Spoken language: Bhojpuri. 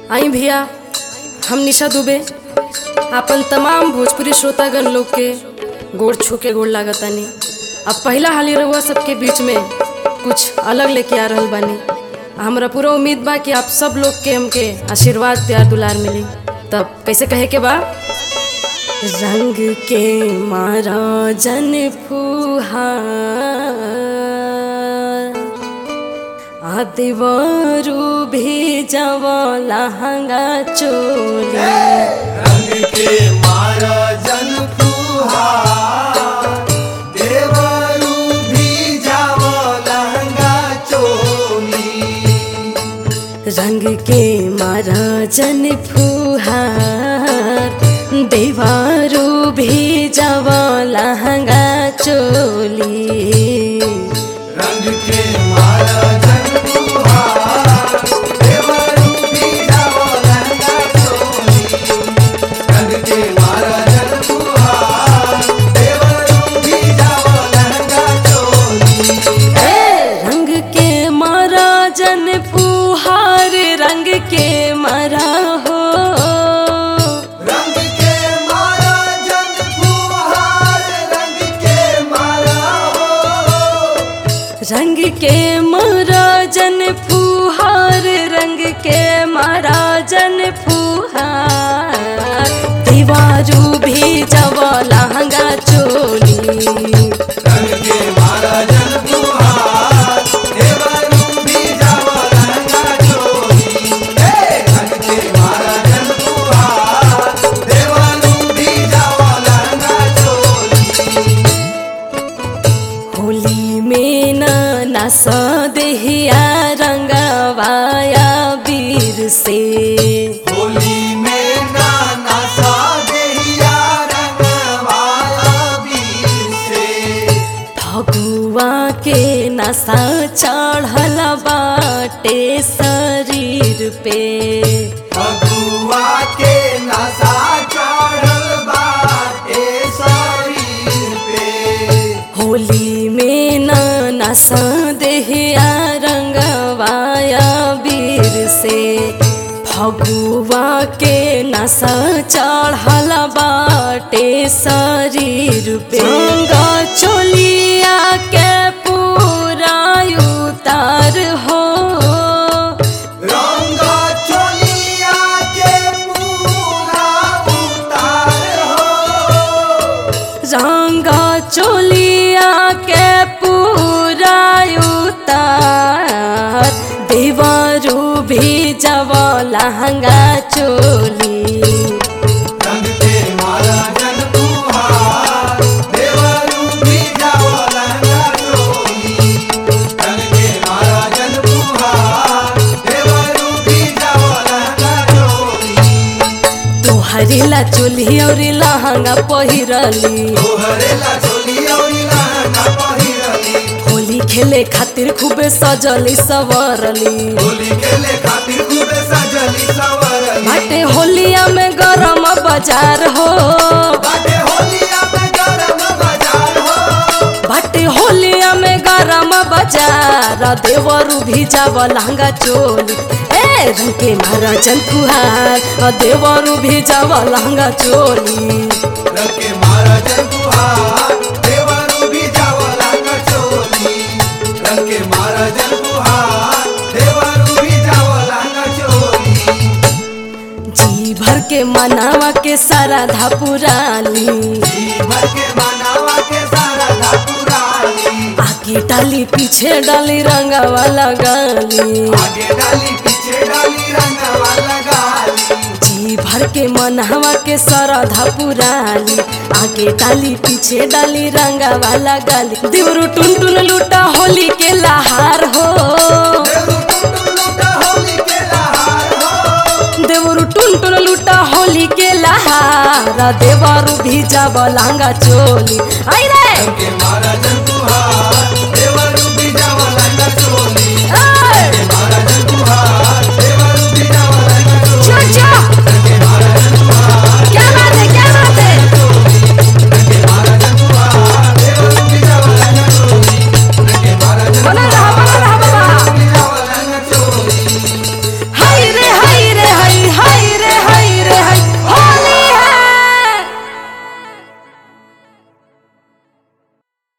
आई भैया हम निशा दुबे आपन तमाम भोजपुरी श्रोतागण लोग के गोड़ छू के गोड़ लागतानी अब पहला हाली रहुआ सबके बीच में कुछ अलग लेके आ रहल बानी हमरा पूरा उम्मीद बा कि आप सब लोग के हमके आशीर्वाद प्यार दुलार मिली तब कैसे कहे के बा रंग के मारा जन फुहार आदिवारू भी जवाला हंगा चोली रंग के मारा जन फुहार देवरू भी जावो लहंगा चोली रंग के मारा जन फुहार देवारू भी जवाला हंगा चोली रंग के मारा जन फुहार देवरू भी जावो लहंगा चोली रंग के मारा जन फुहार देवरू भी जावो लहंगा चोली रंग के मारा जन फुहार रंग के मारा हो रंग के मारा जन फुहार रंग के मारा हो रंग के मारा जन फुहार रंग के मारा जन फुहार दीवारू भी जवा लहंगा चोली रंग के मारा जन फुहार देवरू भी जावो लहंगा चोली हे रंग के मारा जन फुहार देवरू भी जावो लहंगा चोली होली में न नस देहिया रंगवाया वीर से होली में नाना सा देहिया रंगवाया बीर से फगुआ के नशा चढ़ल बाटे शरीर पे फगुआ के नशा चढ़ल बाटे शरीर पे होली में न नशा देहिया रंगवाया वीर से फगुआ के नशा चढ़ल बाटे शरीर पे गंगा चोलिया के पूरा उतार हो रंग चोलिया के पूरा उतार हो रंगा चोलिया के पूरा उतार देवरू भी जब लहंगा चोली रंग के मारा जन फुहार देवरू भी जाओ लहंगा चोली रंग के मारा जन फुहार देवरू भी जाओ लहंगा चोली तोहरी ला चोली और लहंगा पहिरली तोहरे ला चोली औरी लहंगा पहिरली होली खेले खातिर खूबे सजली सवरली होली खेले खातिर खूबे सजली सवरली बाटे होलिया में गरम बाजार हो बाटे होलिया में गरम बाजार हो बाटे होलिया में गरम बाजार देवरू भी जाव लहंगा चोली ए रंग के मारा चल फुहार आ देवरू भी जाव लहंगा चोली रंग के मारा जन फुहार देवरू भी जाओ लहंगा चोली रंग के मारा जन फुहार देवरू भी जाओ लहंगा चोली जी भर के मनावा के सारा धापुराली जी भर के मनावा के सारा धापुराली आगे डाली पीछे डाली रंगावा लगाली आगे डाली पीछे डाली रंगवा लगाली जी भर के मनहवा के सरधा पुराली आगे डाली पीछे डाली रंगा वाला गाली देवरू टुन टुन लूटा होली के लहार हो देवरू टुटू लूटा होली के लहार हो देवरू टुन टुन लूटा होली के लहार देवरू भी जाब लहंगा चोली आई रे रंग के